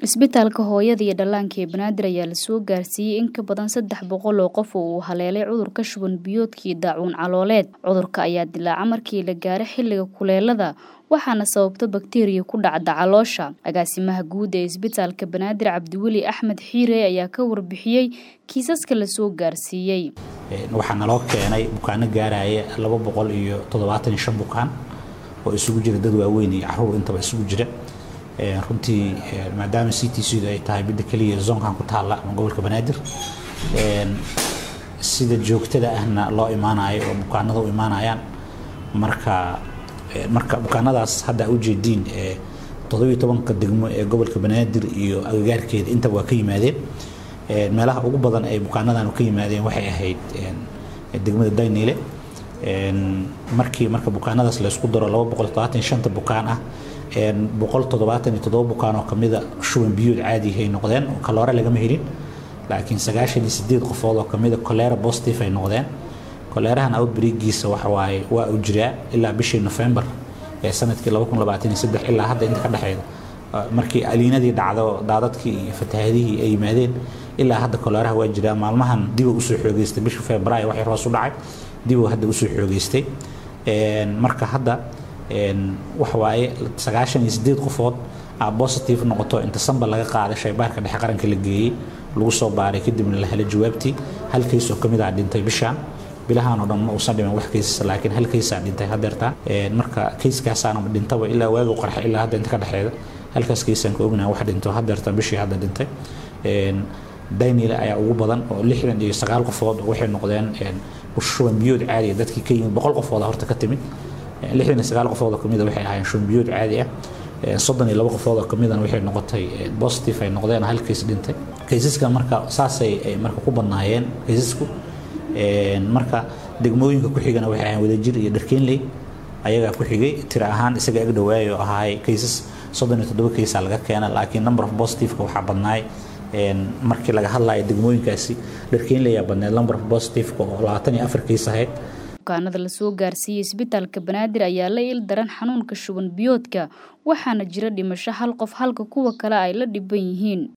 Isbitaalka hooyada iyo dhallaanka ee Banaadir ayaa la soo gaarsiiyey in ka badan saddex boqol oo qof oo uu haleelay cudurka shuban biyoodka iyo daacuun calooleed. Cudurka ayaa dilaaca markii la gaaro xilliga kuleelada waxaana sababa bakteeriya ku dhacda caloosha. Agaasimaha guud ee Isbitaalka Banaadir Cabdiweli Axmed Xiire ayaa ka warbixiyey kiisaska la soo gaarsiiyey. waxaa naloo keenay bukaano gaaraya laba boqol iyo toddobaatan iyo shan bukaan oo isugu jira dad waaweyn iyo caruur intaba isugu jira runtii maadaama c t c du ay tahay midda keliya zoonkan ku taalla ama gobolka banaadir sida joogtada ahna loo imaanayo oo bukaanada u imaanayaan marka marka bukaanadaas hadda ujeediin toddobiyo tobanka degmo ee gobolka banaadir iyo agagaarkeeda intaba waa ka yimaadeen meelaha ugu badan ay bukaanadan ka yimaadeen waxay ahayd degmada dayniile markii marka bukaanadaas laysku daro laba boqol toddobaatan iyo shanta bukaan ah boqol toddobaatan iyo toddoba bukaan oo kamida shuban biyood caadi ay noqdeen kaloore lagama helin laakiin sagaashan iyo sideed qofood oo kamida kolera positive ay noqdeen koleerahan outbreakiisa waxa waaye waa uu jiraa ilaa bishii November ee sanadkii laba kun labaatan iyo saddex ilaa hadda inta ka dhexeeda markii aliinadii dhacdo daadadkii iyo fatahaadihii ay yimaadeen ilaa hadda koleeraha waa jiraa maalmahan dib uu usoo xoogeystay bishii Febraayo waxay hoos u dhacay dib uu hadda usoo xoogeystay marka hadda waxa waaye sagaashan iyo sideed qofood aa positive noqoto inta samba laga qaaday shaybaarka dhexe qaranka la geeyey lagu soo baaray kadibna la helay jawaabtii hal kays oo kamid ah dhintay bishaan bilahan oo dhan ma uusan dhiman wax kaysas laakiin hal kaysaa dhintay hadeertaan marka kayskaasaana dhintaba ilaa waagi u qarxa ilaa hadda inta ka dhexeeda halkaas kaysaan ka ognaha wax dhinto hadeertaan bishii hadda dhintay daynile ayaa ugu badan oo lixdan iyo sagaal qofood waxay noqdeen shuban biyood caadi ah dadkii ka yimid boqol qofooda horta ka timid lixdan iyo sagaal qofood oo kamid waxay ahaayeen shuban biyood caadi ah soddon iyo laba qofood oo kamidana waxay noqotay positive ay noqdeen hal kays dhintay kaysaska marka saasay marka ku badnaayeen kaysasku marka degmooyinka ku xigana waxay ahayn wadajir iyo dharkeenley ayagaa ku xigay tira ahaan isaga ag dhawaayay oo ahaay kaysas soddon iyo toddoba kaysaa laga keena laakiin number of positiveka waxaa badnaay markii laga hadlayo degmooyinkaasi dharkeenley ayaa badneed number of positiveka oo labaatan iyo afar kays ahayd bukaanada la soo gaarsiiyey isbitaalka banaadir ayaa la il daran xanuunka shuban biyoodka waxaana jira dhimasho hal qof halka kuwa kale ay la dhiban yihiin